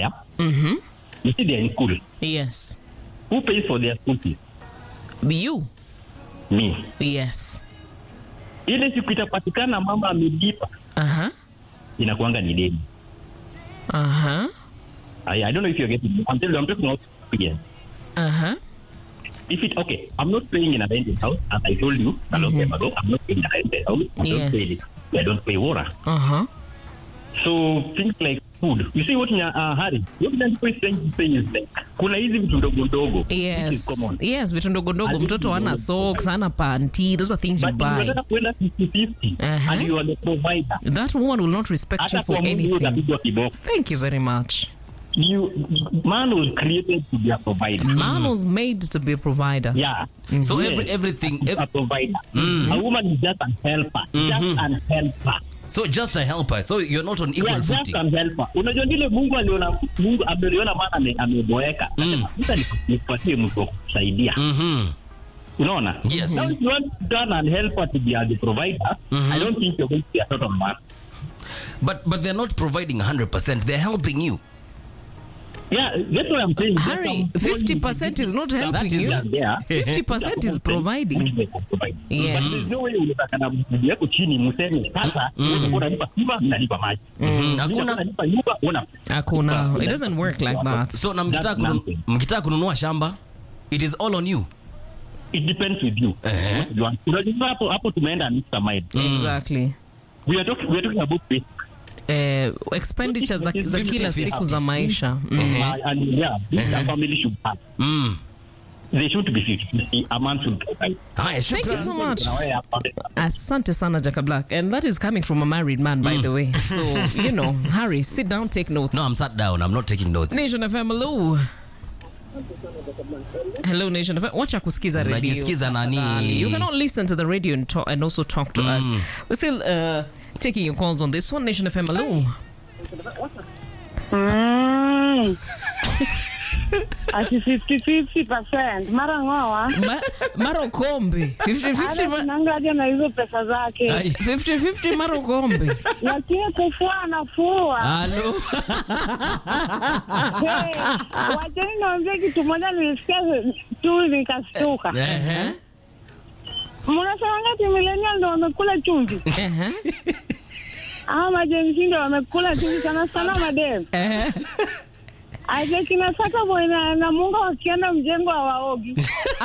there. Mhm. You see, they're in school. Yes. Who pays for their school fees? You. Me. Yes. Ile siku itapatikana mama amelipa, Uh-huh. inakuanga ni deni. Uh-huh. I, I don't know if you're getting me. I'm telling you, I'm talking about experience. Uh-huh. If it okay, I'm not staying in a rented house, as I told you a long time ago. I'm not staying in a rented house. I don't Yes. pay it. I don't pay water. Uh-huh. So things like food. You see what in uh, Harry? What people is trying to say is like kuna hizi vitu ndogo ndogo. which is Yes. common. Yes, vitu ndogo ndogo. Hizi Mtoto vitu hana ndogo. socks, hana panty. Those are things you But buy. unataka kwenda 50-50 Uh-huh. and you are the provider. That woman will not respect you Hata for kwa Mungu anything. utapigwa kiboko. Thank you very much. You man was created to be a provider. Man was made to be a provider. Yeah. So Yes. every, everything, ev- a provider. A woman is just a helper. Just an helper. so just a helper. So you're not on equal Yeah, just footing. an helper. Unajua vile Mungu aliona Mungu ameliona maana ame- ameboeka. Akasema, "Sasa nikupatie mtu wa kukusaidia." Mhm. Unaona? Yes. Now if you want to turn an helper to be a the provider, I don't think you're going to be a total man. But but they're not providing 100%. They're helping you. Yeah, that's what I'm saying. Harry, There's some 50% is not helping That is you. Yeah, there. 50% is providing. Provide. Yes. But there's no way unataka na bibi yako chini mseme sasa wewe unalipa stima nalipa maji. Mhm. Hakuna Unalipa nyumba una Hakuna. It doesn't work like that. so na mkitaka That's kunun- nothing. mkitaka kununua shamba it is all on you. It depends with you. Eh. What you want. Unajua hapo hapo tumeenda mixed mind. Exactly. We are talking we are talking about basic. Eh, expenditure za, za kila 50-50 siku za maisha. Mm. Uh, and yeah, this a family should have. Mm. They should be 50. A man should provide. Haya, Thank you shukran. so much. Kuna wewe hapa. Asante sana Jaka Black. And that is coming from a married man, by the way. So, you know, Harry, sit down, take notes. No, I'm sat down. I'm not taking notes. Nation FM, hello. Hello, Nation FM. Wacha kusikiza radio. Unajisikiza nani? tafadhali. You cannot listen to the radio and, talk, and also talk to us. We're still uh, taking your calls on this one. Nation FM, hello. Mm. Ati 50-50%. Mara ng'oa. Ma, Maro Kombe. 50-50 Hata ma- tunangaja na hizo pesa zake. Ai. 50-50 Maro Kombe. Lakini kufua anafua. Halo. Hey, Wacheni niwaambie kitu moja nilisikia tu nikastuka. Ehe. Mnasema ngati millennial ndo wamekula chumvi. Ehe. Ama majenzi ndo wamekula chumvi sana sana madem. Ehe. Aje kina saka boy na, na munga wakienda mjengo hawaogi.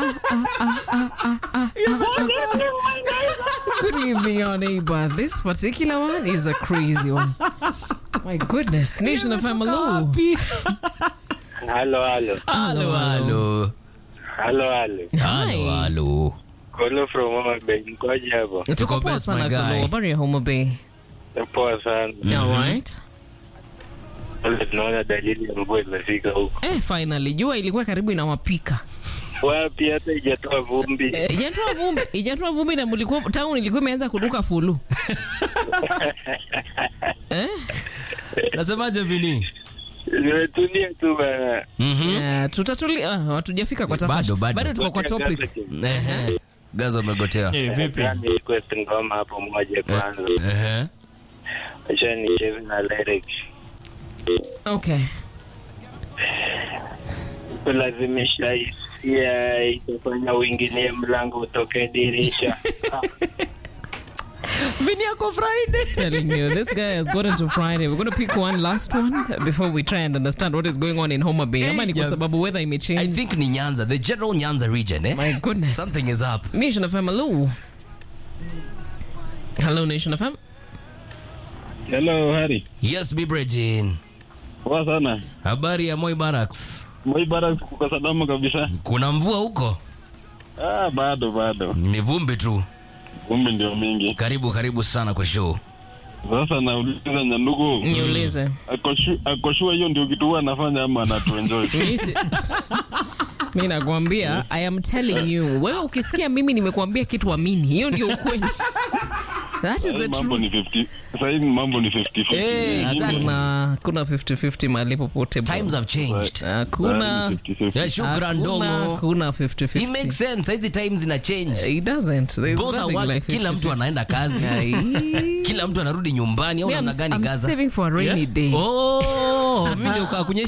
Good evening, your neighbor. This particular one is a crazy one. My goodness. Nation FM, hello. Halo, halo. Halo, halo. Halo, halo. Halo, halo. Kolo from Homa Bay. Mkoje hapo? Tuko Tuko poa best, sana my guy. Kolo. Habari ya Homa Bay. Poa sana. All right. Wale tunaona dalili ya mvua imefika huko. Eh, finally jua ilikuwa karibu inawapika. Wapi hata ijatoa vumbi. Eh, Ijatoa vumbi, ijatoa vumbi na mlikuwa town ilikuwa imeanza kuduka fulu. eh? Nasemaje Vini? Nimetulia tu bana. Mhm. Yeah, tutatulia ah, hatujafika kwa Bado, tafashi. bado. Bado tuko kwa topic. Ehe. Gaza umegotea. Yaani request ngoma hapo moja kwanza. Ehe. Acha nicheze na lyrics. Okay. Kulazimisha hisia itafanya uingilie mlango utoke dirisha. Vini yako Friday. telling you, this guy has gotten to Friday. We're going to pick one last one before we try and understand what is going on in Homa Bay. Ama ni kwa yeah. sababu weather I imechange. think ni Nyanza, the general Nyanza region, eh? My goodness. Something is up. Nation FM, hello. Hello, Nation FM. Hello, Harry. Yes, Bibrejin. Poa sana. Habari ya Moi Barracks. Moi Barracks kuko salama kabisa. Kuna mvua huko? Ah, bado bado. Ni vumbi tu. Vumbi ndio mingi. Karibu karibu sana kwa show. Sasa nauliza Nyandugu. Niulize. Akoshu- Akoshua hiyo ndio kitu huwa anafanya ama anatuenjoy? Mimi si- mi nakwambia i am telling you wewe ukisikia mimi nimekuambia kitu amini hiyo ndio ukweli that is the mambo ni truth 50 sasa hivi mambo ni 50 Eh, exactly. kuna kuna 50-50 mahali popote bro. Times have changed. hakuna Yeah, shukran hakuna dongo. hakuna 50-50 It makes sense. Hizi times zina change. it doesn't There's Both are nothing work, like kila mtu 50-50. anaenda kazi. Ai. Kila mtu anarudi nyumbani au Me, I'm, namna gani I'm Gaza? saving for a rainy day Oh, mimi ndio kaa kwenye